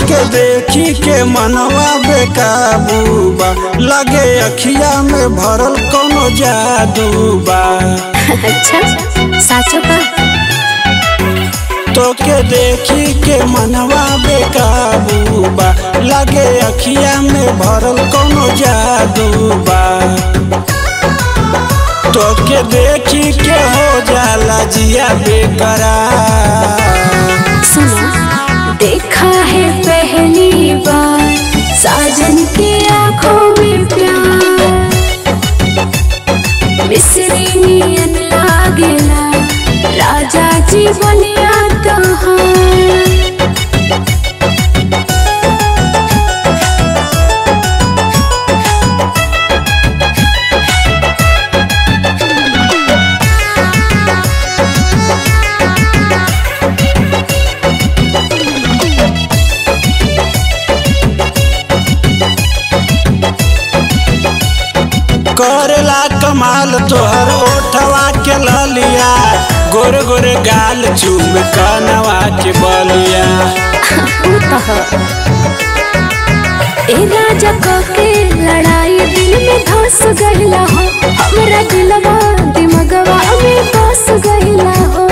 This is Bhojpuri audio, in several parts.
के देखी के मनवा बेकाबू बा लगे अखिया में भरल कोनो जादू बा अच्छा साचो का तो के देखी के मनवा बेकाबू बा लगे अखिया में भरल कोनो जादू बा तो के देखी के हो जाला जिया बेकरार सुनो देखा है पहली बार साजन की आंखों में प्यार मिस्री नियन लागेला राजा जी बनिया तोहार करेला कमाल तोहर ओठवा के ललिया गोरे गोरे गाल चूम कनवा के बलिया ऊ तो ह। ए राजा के लड़ाई दिल में धस गईला हो हमरा दिलवा दिमगवा में बस गईला हो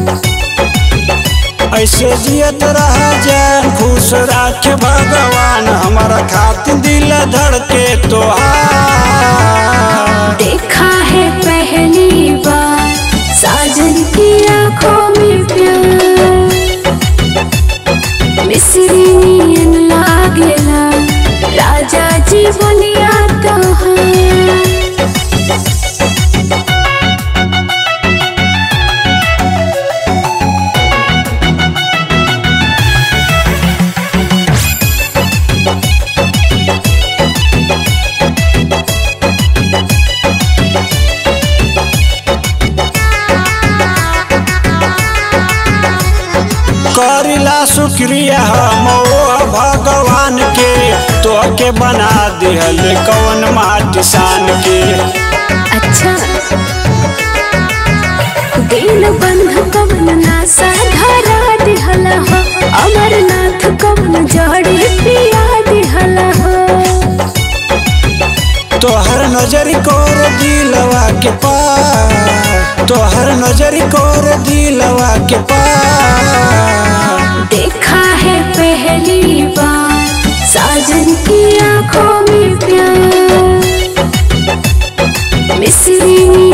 ऐसे जियत रह जान खुश राखे भगवान हमारा खातिर दिल धड़के तोहार देखा है पहली बार साजन की आंखों में प्यार मिस्री नियन लागेला राजा जी बोलिया तोहार करिला शुक्रिया हम ओ भगवान के तोके बना दिहल कौन माटी सान के अच्छा दिन बंध कवन नासा धरा दिहला हो अमरनाथ कवन जड़ी पिया दिहला हो तोहर नजर कोर दिलवा के पार तोहर नजर कोर दिलवा के पार देखा है पहली बार साजन की आंखों में प्यार मिस्री